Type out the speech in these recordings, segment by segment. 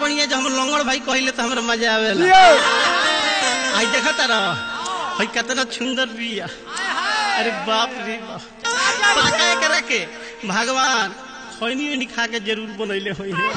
बढ़िया जो हम लंगड़ भाई कहिले तो हमरा मजा आवेला जियो आई देखा तारा हई कितना सुंदर बिया अरे बाप रे बाप पाका एकरा के भगवान खैनी वैनी खा के जरूर बनैले होई है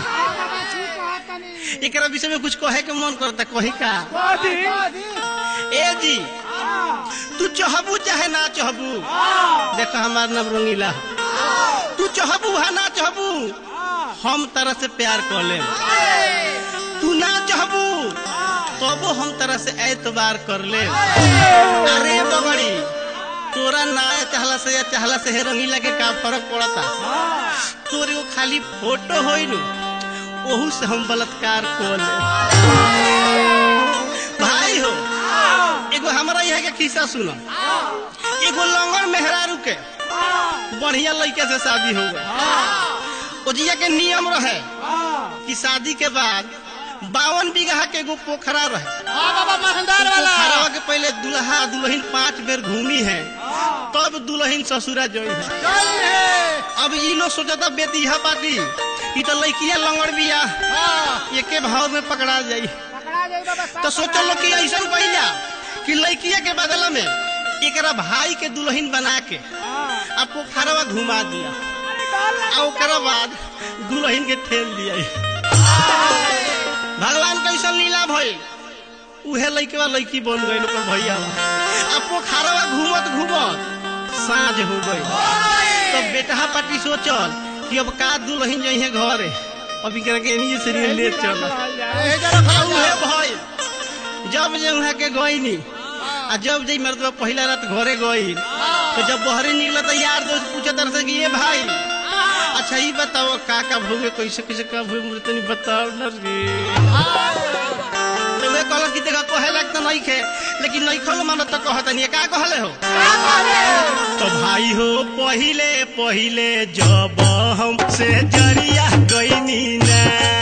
एकरा विषय में कुछ कहे के मन करता कही का बादी ए जी तू चहबू चाहे ना चहबू देखो हमार नाम रंगीला तू चहबू है ना चहबू हम तरह से प्यार कर ले तू ना चहबू तबो हम तरह से एतबार कर ले अरे बगड़ी तोरा ना चाहला से या चाहला से हे रंगीला के का फर्क पड़ता तोरे वो खाली फोटो होई नु ओहू से हम बलात्कार कर ले भाई हो एगो हमरा यहाँ के खिस्सा सुनो एगो लंगड़ मेहरारू के बढ़िया लड़के से शादी हो गई ओजिया के नियम रहे कि शादी के बाद बावन बीघा के एगो पोखरा रहे बाबा मखनदार वाला पोखरवा के पहले दुल्हा दुल्हन पांच बेर घूमी है तब दुल्हन ससुरा जोई है चल है अब ई लोग सोचता बेतिहा पार्टी ई तो लड़किया लंगड़ बिया एके भाव में पकड़ा जाई पकड़ा जाई बाबा तो सोचल कि ऐसा पहिला कि लड़किया के बदला में एकरा भाई के दुल्हन बना के आ पोखरवा घुमा दिया आ ओकरा बाद दुल्हन के ठेल दिया भगवान कैसा लीला भइल उहे लड़केवा लड़की बन गई ओकर भैया आ पोखरवा घूमत घूमत साँझ हो गई तो बेटा पार्टी सोचल कि अब का दुल्हन जइहे घरे अब एकरा के एनी से ले चल आ उहे भइल जब जे वहाँ के गईनी आ जब जे मर्दवा पहला रात घरे गई तो जब बहरे निकला तो यार दोस्त पूछे तर से कि ये भाई अच्छा ये बताओ का का भोगे कैसे कैसे का भोगे मुझे तनी बताओ न रे तो वे कहल कि देखा कहे लगता नहीं खे लेकिन नहीं खल मानो तो कहता नहीं का कहले हो तो भाई हो पहिले पहिले जब हम से जरिया गईनी ना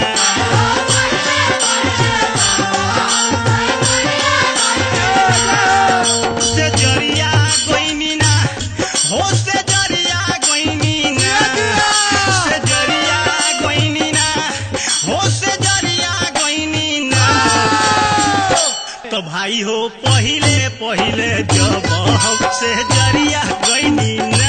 से जरिया गईनी ना हो से जरिया गईनी ना से जरिया गईनी ना हो से जरिया गईनी ना तो भाई हो पहिले पहिले जब हम से जरिया गईनी ना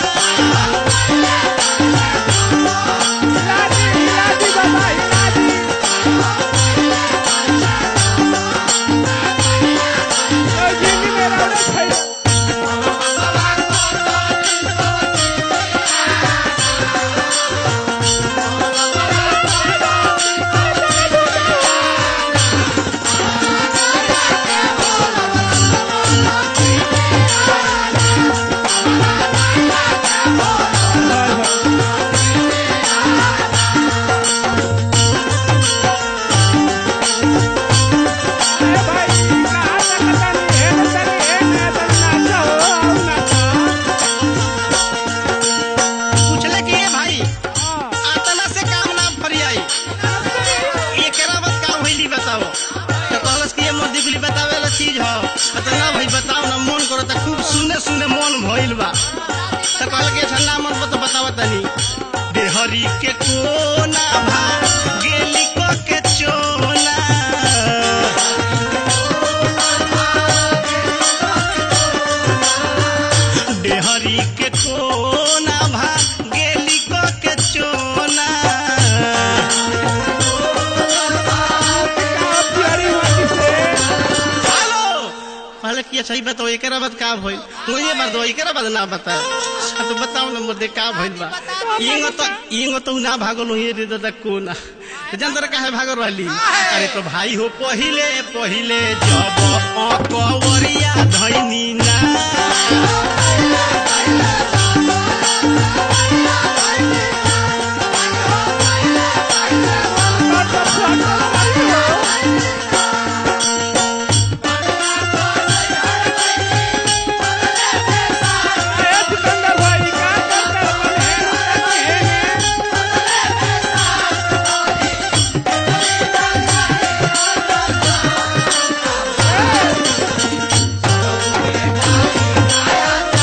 पूछले कि ये भाई आतना से काम ना फरियाई एकरा बस का भइली बताओ तो कहलस कि ये मोदी गुली बतावे वाला चीज हो तो ना भाई बताओ ना मन करो तो खूब सुने सुने मन भइल बा तो कहल कि ठंडा मन पर तो बताओ तनी देहरी के कोना भा गेली को के चोला देहरी के कोना भा गेली को के चोला हेलो पहले किया सही बताओ एकरा बाद का भइल तू ये बात दो एकरा बाद ना बता अच्छा तो बताओ ना मुद्दे का भइल बा इंगो तो इंगो तो ना भागल हो ये रे दादा कोना तो जान तोरा काहे भागल रहली अरे तो भाई हो पहिले पहिले जब अकवरिया धैनी ना Hey!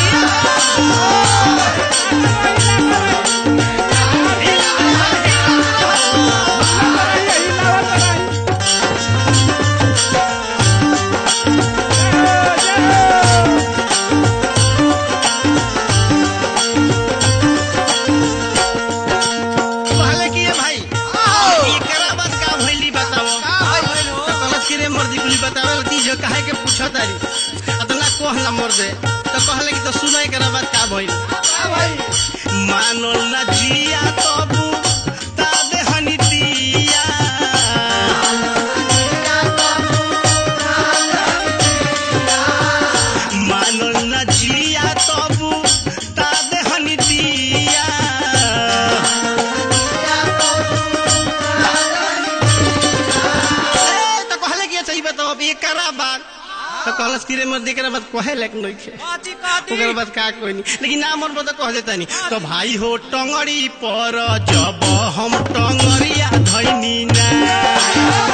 दे तो कहले कि तो सुनाई के बाद का भइल मानल ना जिया तबु ताबे हनी दिया मानल ना जिया तबु ताबे हनी दिया ए, तो कहले कि अच्छा ई बताओ अब एकरा बाद तो कहलस कि रे मर देकरा बाद कहे लायक नहीं खे कथी कथी ओकर बाद का कोई नहीं लेकिन नाम और बता कह देता नहीं तो भाई हो टंगड़ी पर जब हम टंगरिया धैनी ना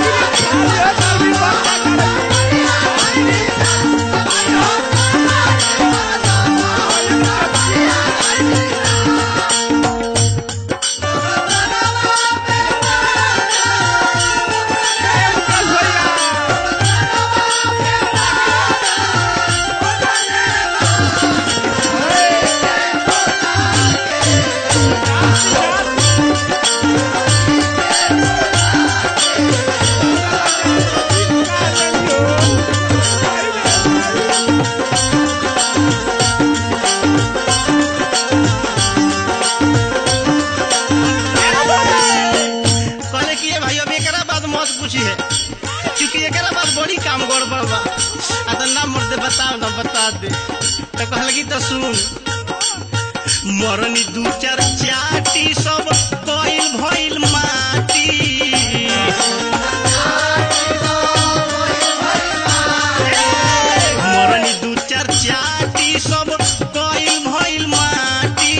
कहले कि ये भाई अब एकरा बाद मत पूछी है क्योंकि एकरा बाद बड़ी काम गड़बड़ बा आ तो नाम मर दे बताओ ना बता दे तो कहले कि तो सुन मरनी दू चार चाटी सब कइल भइल माटी मरनी दू चार चाटी सब कइल भइल माटी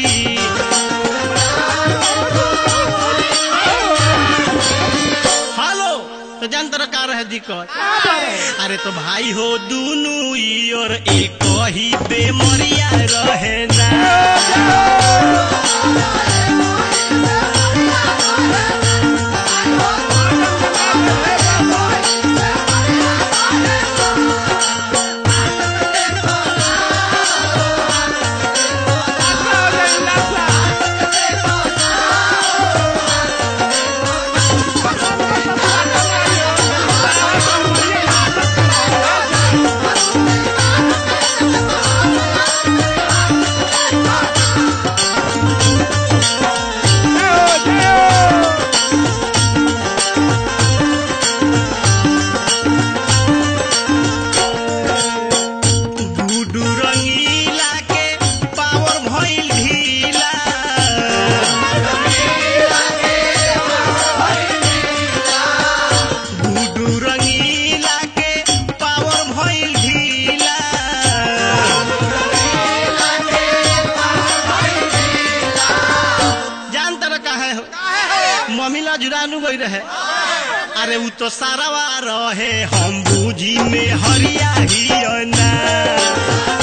हेलो तो जान तर का रहे दिक्कत अरे तो भाई हो दुनु ई और एक ही बेमरिया रहे ना गुडू रंगीला के पावर भइल ढीला गुडू रंगीला के पावर भइल ढीला जान तर काहे हो ममिला जुरानू गई रहे अरे उ तो सारावा रहे हम बूझी में हरिया ही ना